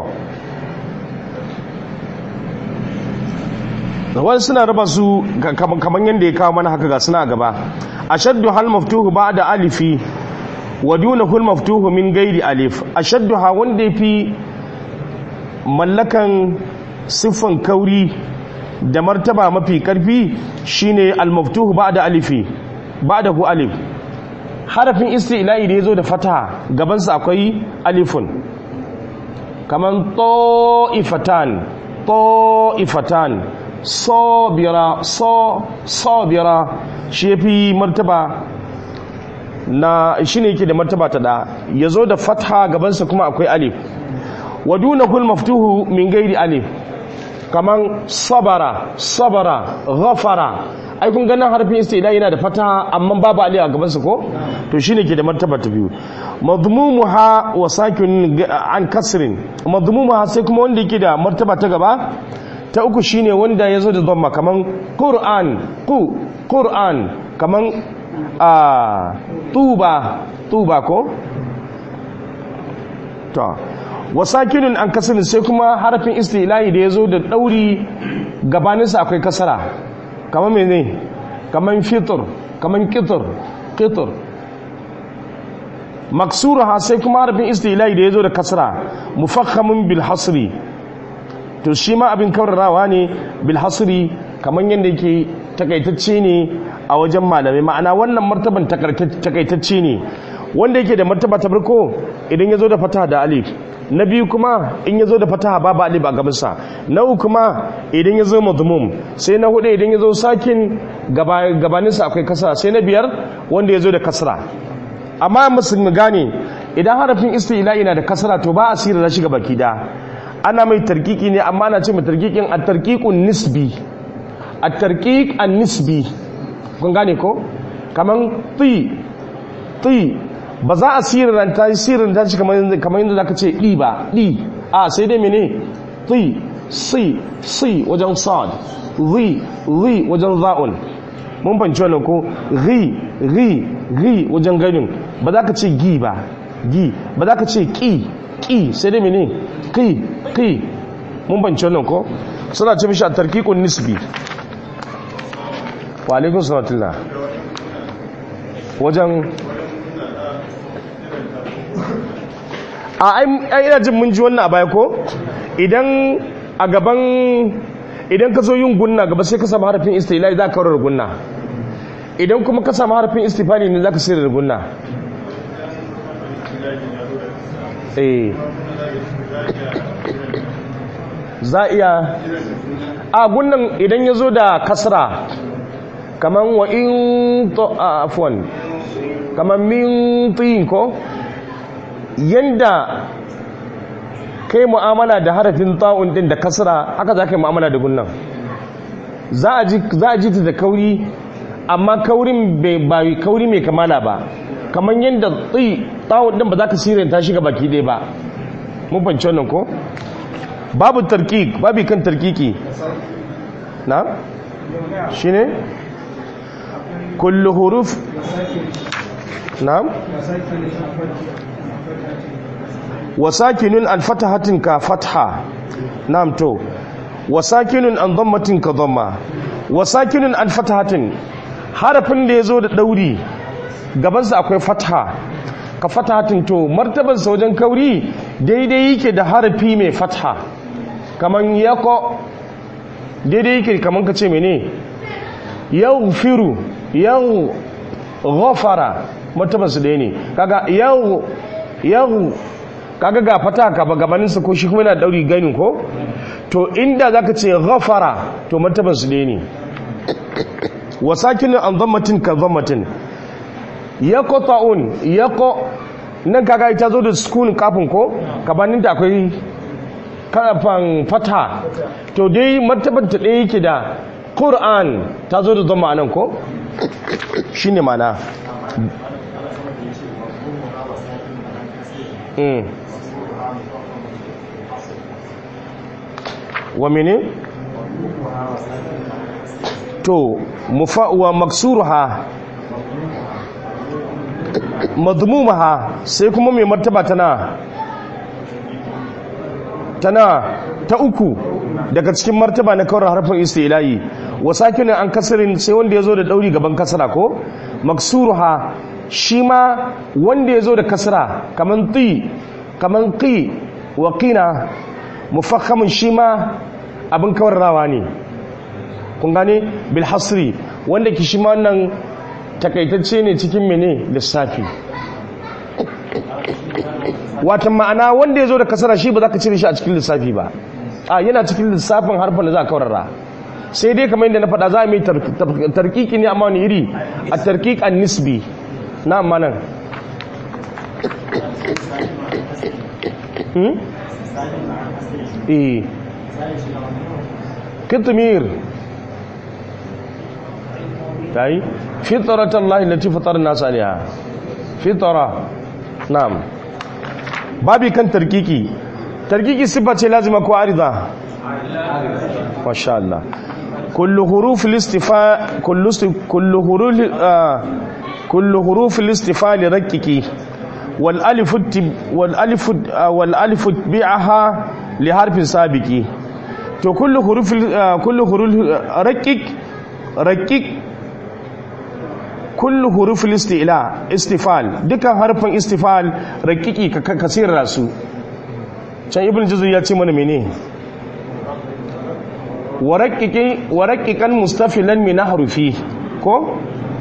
Speaker 1: wani suna raba su kamar yadda ya kawo mana haka ga suna gaba ashaddu hal maftuhu ba'da alifi wa dunahu maftuhu min gairi alif ashaddu ha wanda yafi mallakan siffan kauri da martaba mafi karfi shine al maftuhu ba'da alifi ba'da hu alif harafin isti'la'i da yazo da fataha gabansa akwai alifun kaman ta'ifatan ta'ifatan sabira so sabira shi yafi martaba na shine yake da martaba ta da yazo da fatha gabansa kuma akwai alif wadunahu maftuhu min gairi alif kaman sabara sabara ghafara ai kun ganin harfin istila yana da fataha amma babu alif a gabansa ko to shine ke da martaba ta biyu madmumuha wa sakin an kasrin madmumuha sai kuma wanda yake da martaba ta gaba ta uku shine wanda yazo da dhamma kaman qur'an qu qur'an kaman a tuba tuba ko to wasakinin an kasarin sai kuma harafin istilahi da ya zo da ɗauri gabaninsa akwai kasara kamar mene kamar fitur kamar kitur kitur maksura sai kuma harafin istilahi da ya zo da kasara mufakhamin bil hasri to shi ma abin kaurarawa ne bil hasri kamar yadda yake takaitacce ne a wajen malamai ma'ana wannan martaban takaitacce ne wanda yake da martaba ta farko idan ya zo da fataha da alif na biyu kuma in ya zo da fataha babu alif a gabansa na uku kuma idan ya zo mazmum sai na hudu idan ya zo sakin gabaninsa akwai kasra sai na biyar wanda ya zo da kasra amma musulmi gane idan harafin istila'i na da kasra to ba a sirra da shiga baki da ana mai tarkiki ne amma ana ce mai tarkikin a tarkikun nisbi a tarkik an nisbi kun gane ko kaman ti ti ba za a sirranta sirranta shi kamar yadda zaka ce ɗi ba ɗi a sai dai mene ti si si wajen sad ri ri wajen za'un mun fanci wannan ko ri ri ri wajen ganin ba za ka ce gi ba gi ba za ka ce ki ki sai dai mene ki ki mun fanci wannan ko suna ce mishi a tarkikun nisbi wa alaikun salatullah wajen a ina jin mun ji wannan a baya ko idan a gaban idan ka zo yin gunna gaba sai ka samu harafin istilai za ka kawar gunna idan kuma ka samu harafin istifani ne za ka sayar da gunna eh za iya a gunnan idan ya zo da kasra kaman wa in to afwan kaman min tin ko yanda kai mu'amala da harafin ta'un din da kasra haka za ka yi mu'amala da gunnan za a ji ta da kauri amma kaurin ba kauri mai kamala ba kamar yadda tsi ta'un din ba za ka siranta shi ga baki ɗaya ba mun fahimci wannan ko babu tarkik babu kan tarkiki na shi ne kullu huruf na wasakinun an fatahatin ka fatha na'am to wasakinun an dhammatin ka dhamma wasakinun an fatahatin harafin da yazo da dauri gabansa akwai fatha ka fatahatin to martabarsa wajen kauri daidai yake da harafi mai fatha kaman yako daidai yake kaman ka ce mene yaghfiru yau ghafara martabarsa ɗaya ne kaga yau yau kaga ga fata ka ba gabaninsa ko shi kuma yana dauri ganin ko to inda zaka ce ghafara to martaban su ne wasakin an dhammatin ka dhammatin yaqta'un yaqo nan kaga ita zo da sukun kafin ko gabanin da akwai kafan fata to dai martaban ta ɗaya yake da qur'an ta zo da dhamma nan ko shine mana mm wa mene to wa maksuruha madmumaha sai kuma mai martaba tana tana ta uku daga cikin martaba na kawar harfin istilahi wa sakinin an kasirin sai wanda ya zo da dauri gaban kasara ko maksuruha shi ma wanda ya zo da kasara kaman ti kaman qi wa qina mufakhamin shi ma abin kawarrawa ne kun gane bilhasri wanda ki shi ma wannan takaitacce ne cikin mene lissafi watan ma'ana wanda ya zo da kasara shi ba za ka cire shi a cikin lissafi ba a yana cikin lissafin harfin da za a kawarra sai dai kamar yadda na faɗa za a mai tarkiki ne amma wani iri a tarkik an nisbi na amma nan eh kitmir tayi fitratallahi lati fatara nas alaiha fitra na'am babi kan tarkiki tarkiki sifa ce lazima ko arida masha Allah kullu huruf al-istifa kullu kullu huruf kullu hurufil istifali raqiqi wal alifu wal alifu wal alifu bi'aha li harfin sabiqi to kullu hurufil kullu huruf raqiq raqiq kullu hurufil istila istifal dukan harfin istifal raqiqi ka kasira su can ibn juzu ya ce mana mene waraƙiƙan mustafilan min harufi ko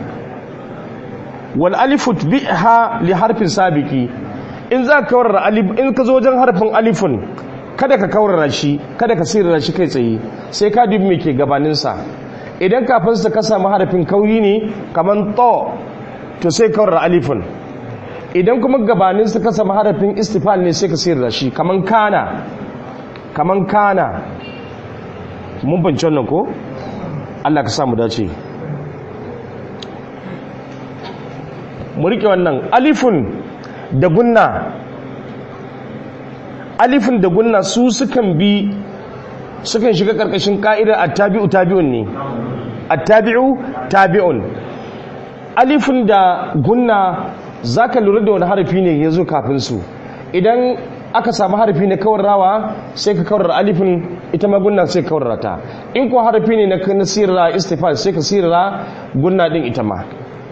Speaker 1: wal alifu biha li harfin sabiki in za ka kawar alif in ka zo wajen harfin alifun kada ka kawar shi kada ka sirra shi kai tsaye sai ka dubi me ke gabanin sa idan kafin sa ka samu harfin kauri ne kaman to to sai kawar alifun idan kuma gabanin sa ka samu harfin istifal ne sai ka sirra shi kaman kana kaman kana mun bance wannan ko Allah ka samu dace mu rike wannan alifun da gunna alifun da gunna su sukan bi sukan shiga karkashin ka'idar attabi'u tabi'un ne attabi'u tabi'un alifun da gunna zaka lura da wani harafi ne yazo kafin su idan aka samu harafi na kawar rawa sai ka kawar alifin ita ma gunna sai ka kawar ta in ko harafi ne na nasira istifal sai ka sirra gunna din ita ma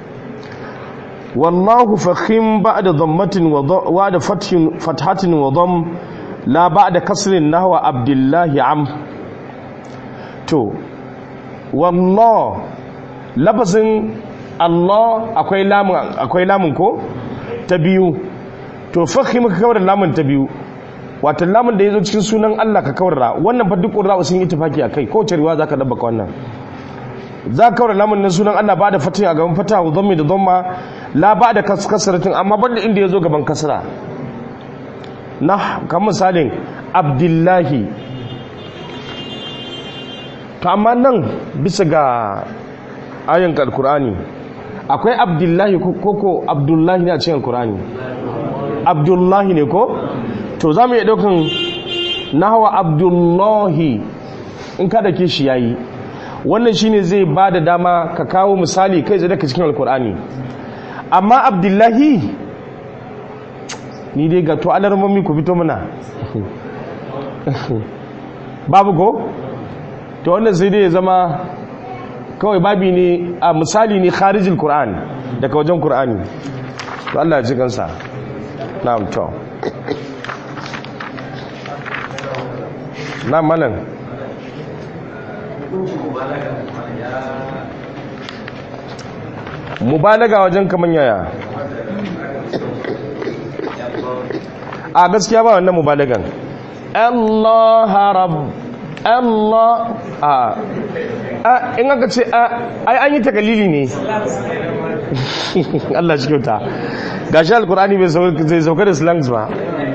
Speaker 1: wallahu fakhim ba'da dhammatin wa da fathin fathatin wa dham la ba'da kasrin nahwa abdullahi am to wallah labazin Allah akwai lamun akwai lamun ko ta biyu to fakhim ka kawar lamun ta biyu wato lamun da yazo cikin sunan Allah ka kawar wannan fa duk qurra sun yi tafaki akai ko wace riwaya zaka dabba wannan za ka kawar lamun na sunan Allah ba da fatin a gaban fata dhammi da dhamma la ba da kasratin amma banda inda yazo gaban kasra na kan misalin abdullahi to amma nan bisa ga ayan alkur'ani akwai abdullahi koko abdullahi ne a cikin alkur'ani abdullahi ne ko to za mu iya ɗaukan nahawa abdullahi in kada ke shi yayi wannan shine zai ba da dama ka kawo misali kai zai daga cikin alkur'ani amma abdullahi ni dai ga to alarmomi ku fito mana babu ko to wannan sai dai ya zama kawai babi ne a misali ne kharijin qur'an daga wajen qur'ani to Allah ya ji kansa na'am to na malam mubalaga wajen kaman yaya a gaskiya ba wannan mubalagan Allah rab Allah a in aka ce ai an yi takalili ne Allah shi kyauta gashi alkur'ani bai zai sauka da slangs ba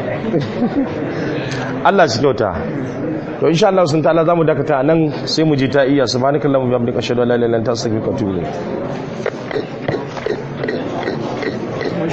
Speaker 1: Allah shi kyauta to insha Allah sun ta'ala zamu dakata nan sai mu je ta iya subhanakallahumma wa bihamdika ashhadu an la ilaha illa anta astaghfiruka wa atubu ilayk